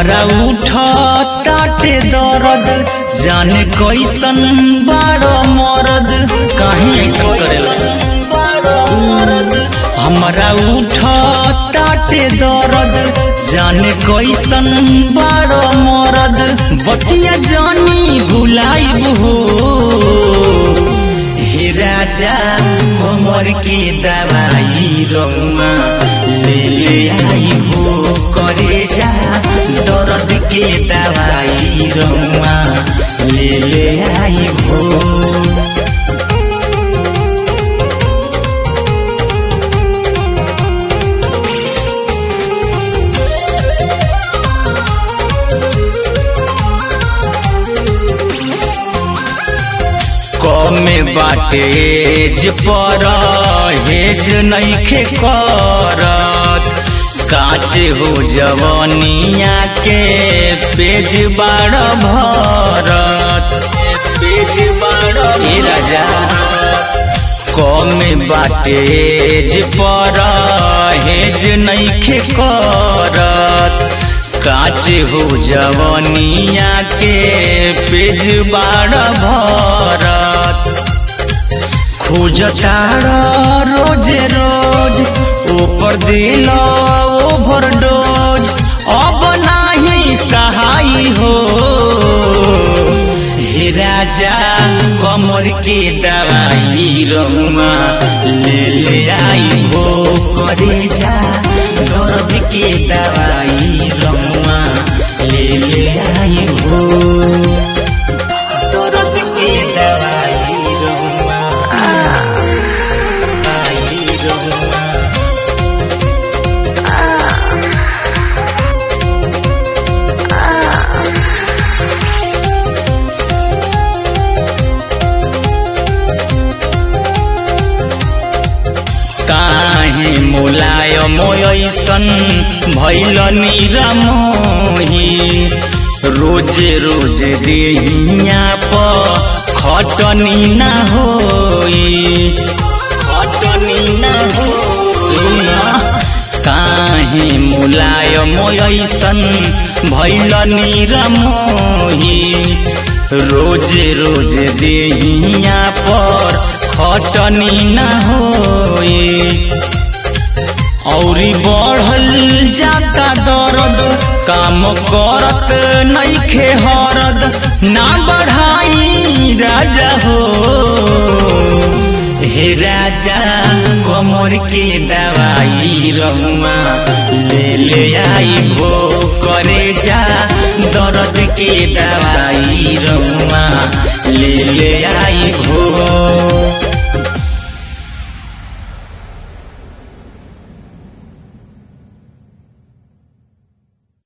हमारा उठ ताटे दर्द जाने कैसन बारो मरद काहे ऐसन करेला हमारा उठ ताटे दर्द जाने कैसन बारो मरद बतिया जानी भुलाइब हो हे राजा कमर के दवाई रौमा ले ले आई हो करे जा दर्द के दवाई रौमा ले ले आई हो कमे बाटे जे पर हेज नइखे करत काचे हो जवनिया के पेज बाड़ भरत पेज बाड़ ए राजा कमे बाटे जे पर हेज नइखे करत काचे हो जवनिया के पेज बाड़ भरत खोजतार रोजे रोज ऊपर दिल ओभर डोज अब नाही सहाय हो हे राजा कमर के दवाई रहुआ ले ले आई हो करे जा दर्द के दवाई रहुआ ले ले आई हो दर्द के दवाई रहुआ आई रहुआ काहे मोलायम ऐसन भैल निरमोही रोजे रोजे देहिया प खटनी ना होई खटनी ना हो सुना काहे मोलायम ऐसन भैल निरमोही रोजे रोजे देहिया पर खटनी ना होई औरी बढ़ल जाता दर्द काम करत नइखे हरद ना बढ़ाई राजा हो हे राजा कमर के दवाई रहुआ ले ले आई हो करे जा दर्द के दवाई रहुआ ले ले आई हो